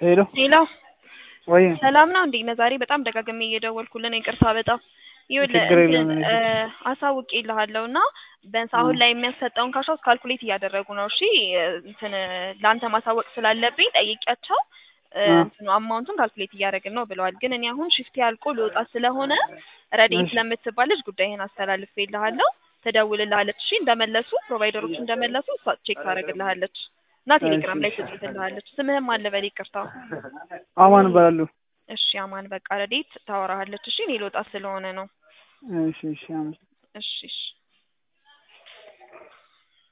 ሄሎ ሄሎ ወይ ሰላም ነው እንዴ? ዛሬ በጣም ደጋግሜ እየደወልኩልን ይቅርታ በጣም ይኸውልህ ችግር የለውም እንትን እኔ እ አሳውቄልሃለሁ እና ቢያንስ አሁን ላይ የሚያሰጠውን ካሽ አውት ካልኩሌት እያደረጉ ነው። እሺ እንትን ለአንተ ማሳወቅ ስላለብኝ ጠይቂያቸው እ አ እንትኑ አማውንቱን ካልኩሌት እያደረግን ነው ብለዋል። ግን እኔ አሁን ሽፍት ያልቆ ልወጣ ስለሆነ ረዴት እሺ ስለምትባል ልጅ ጉዳይህን አስተላልፌልሃለሁ። ትደውልልሃለች። እሺ እንደመለሱ ፕሮቫይደሮች እንደመለሱ እሷ ቼክ ታደርግልሃለች እና እሺ ቴሌግራም ላይ እሺ ትጽፍልሃለች። ስምህም አለ በል ይቅርታ። አማን እባላለሁ። እሺ አማን በቃ ረዴት ታወራሃለች። እሺ እኔ ልወጣ ስለሆነ ነው። እሺ እሺ አመሰግናለሁ። እሺ እሺ